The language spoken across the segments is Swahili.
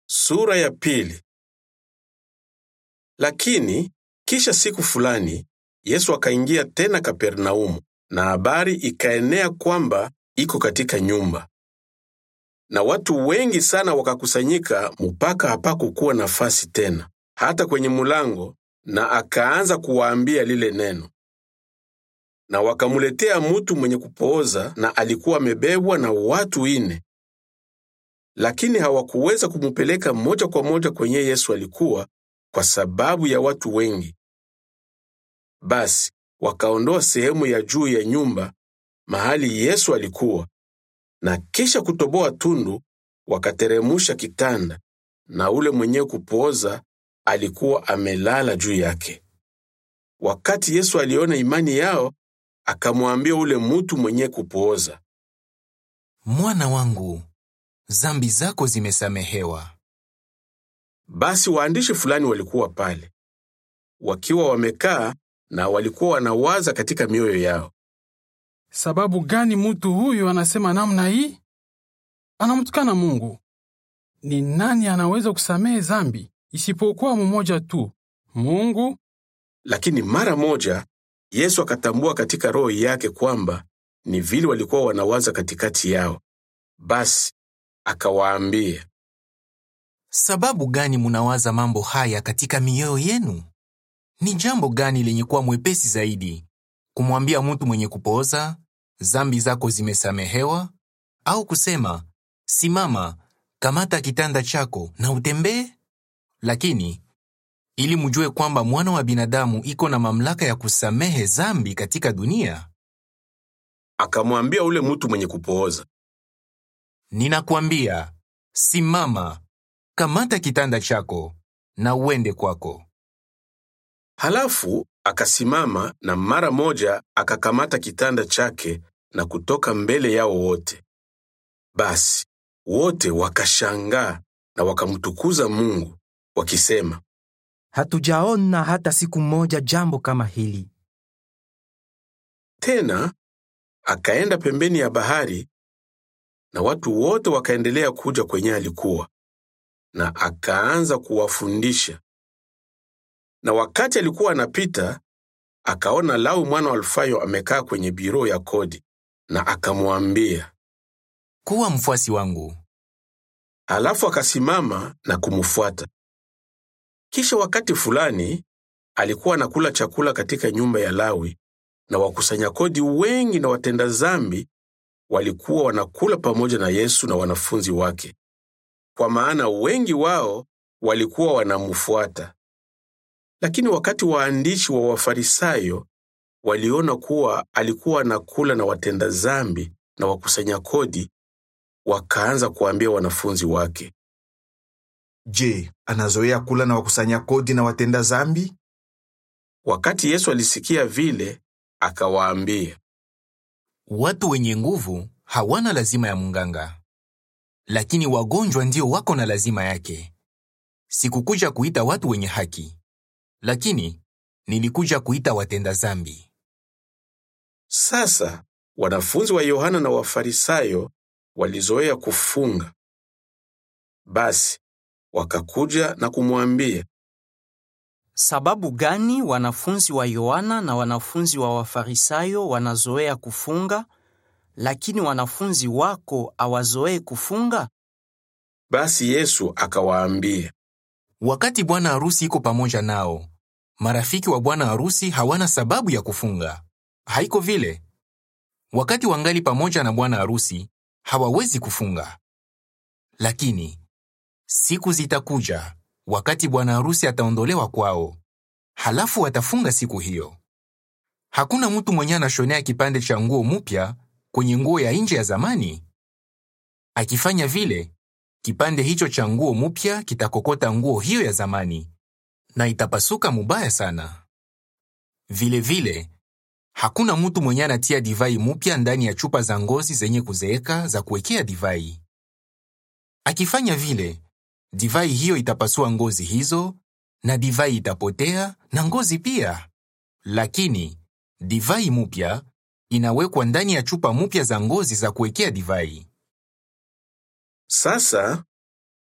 Sura ya pili. Lakini kisha siku fulani Yesu akaingia tena Kapernaumu, na habari ikaenea kwamba iko katika nyumba, na watu wengi sana wakakusanyika, mpaka hapakukuwa nafasi tena hata kwenye mulango, na akaanza kuwaambia lile neno. Na wakamuletea mutu mwenye kupooza, na alikuwa amebebwa na watu ine lakini hawakuweza kumupeleka moja kwa moja kwenye Yesu alikuwa kwa sababu ya watu wengi. Basi wakaondoa sehemu ya juu ya nyumba mahali Yesu alikuwa, na kisha kutoboa tundu wakateremusha kitanda, na ule mwenye kupooza alikuwa amelala juu yake. Wakati Yesu aliona imani yao, akamwambia ule mutu mwenye kupooza, Mwana wangu, zambi zako zimesamehewa. Basi waandishi fulani walikuwa pale wakiwa wamekaa na walikuwa wanawaza katika mioyo yao, Sababu gani mtu huyu anasema namna hii? Anamtukana Mungu. Ni nani anaweza kusamehe zambi isipokuwa mmoja tu, Mungu? lakini mara moja Yesu akatambua katika roho yake kwamba ni vile walikuwa wanawaza katikati yao. Basi akawaambia, Sababu gani munawaza mambo haya katika mioyo yenu? Ni jambo gani lenye kuwa mwepesi zaidi, kumwambia mtu mwenye kupooza, zambi zako zimesamehewa, au kusema, simama, kamata kitanda chako na utembee? Lakini ili mujue kwamba mwana wa binadamu iko na mamlaka ya kusamehe zambi katika dunia, akamwambia ule mtu mwenye kupooza, ninakwambia, simama, kamata kitanda chako na uende kwako. halafu akasimama na mara moja akakamata kitanda chake na kutoka mbele yao wote. Basi wote wakashangaa na wakamtukuza Mungu wakisema, Hatujaona hata siku moja jambo kama hili. Tena akaenda pembeni ya bahari, na watu wote wakaendelea kuja kwenye alikuwa, na akaanza kuwafundisha. Na wakati alikuwa anapita, akaona Lau mwana wa Alfayo amekaa kwenye biro ya kodi, na akamwambia. Kuwa mfuasi wangu. Halafu akasimama na kumfuata. Kisha wakati fulani alikuwa anakula chakula katika nyumba ya Lawi, na wakusanya kodi wengi na watenda zambi walikuwa wanakula pamoja na Yesu na wanafunzi wake, kwa maana wengi wao walikuwa wanamfuata. Lakini wakati waandishi wa Wafarisayo waliona kuwa alikuwa anakula na watenda zambi na wakusanya kodi, wakaanza kuambia wanafunzi wake, Je, anazoea kula na wakusanya kodi na watenda zambi? Wakati Yesu alisikia vile, akawaambia, Watu wenye nguvu hawana lazima ya munganga, lakini wagonjwa ndio wako na lazima yake. Sikukuja kuita watu wenye haki, lakini nilikuja kuita watenda zambi. Sasa wanafunzi wa Yohana na Wafarisayo walizoea kufunga. Basi wakakuja na kumwambia, Sababu gani wanafunzi wa Yohana na wanafunzi wa Wafarisayo wanazoea kufunga, lakini wanafunzi wako hawazoei kufunga? basi Yesu akawaambia, Wakati bwana harusi iko pamoja nao, marafiki wa bwana harusi hawana sababu ya kufunga. Haiko vile. Wakati wangali pamoja na bwana harusi, hawawezi kufunga. Lakini siku zitakuja wakati bwana harusi ataondolewa kwao, halafu watafunga siku hiyo. Hakuna mtu mwenye anashonea kipande cha nguo mupya kwenye nguo ya nje ya zamani. Akifanya vile, kipande hicho cha nguo mupya kitakokota nguo hiyo ya zamani na itapasuka mubaya sana. Vile vile, hakuna mtu mwenye anatia divai mupya ndani ya chupa za ngozi zenye kuzeeka za kuwekea divai. Akifanya vile, divai hiyo itapasua ngozi hizo na divai itapotea na ngozi pia. Lakini divai mupya inawekwa ndani ya chupa mupya za ngozi za kuwekea divai. Sasa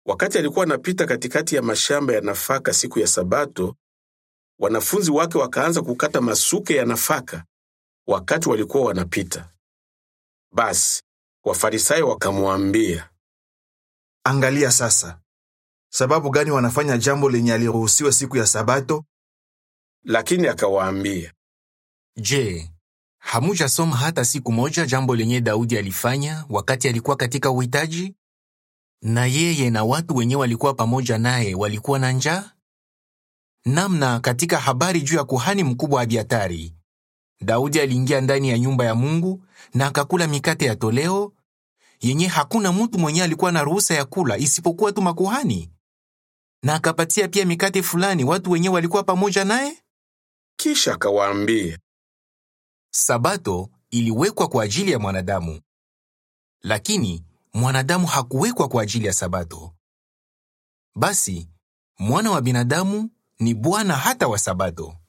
Wakati alikuwa anapita katikati ya mashamba ya nafaka siku ya Sabato, wanafunzi wake wakaanza kukata masuke ya nafaka wakati walikuwa wanapita. Basi Wafarisayo wakamwambia, Angalia sasa, sababu gani wanafanya jambo lenye aliruhusiwa siku ya Sabato? lakini akawaambia, Je, hamujasoma hata siku moja jambo lenye Daudi alifanya wakati alikuwa katika uhitaji? Na yeye na watu wenye walikuwa pamoja naye walikuwa na njaa? Namna katika habari juu ya kuhani mkubwa Abiatari, Daudi aliingia ndani ya nyumba ya Mungu na akakula mikate ya toleo yenye hakuna mtu mwenye alikuwa na ruhusa ya kula isipokuwa tu makuhani, na akapatia pia mikate fulani watu wenye walikuwa pamoja naye. kisha akawaambia, Sabato iliwekwa kwa ajili ya mwanadamu, lakini mwanadamu hakuwekwa kwa ajili ya Sabato. Basi mwana wa binadamu ni Bwana hata wa Sabato.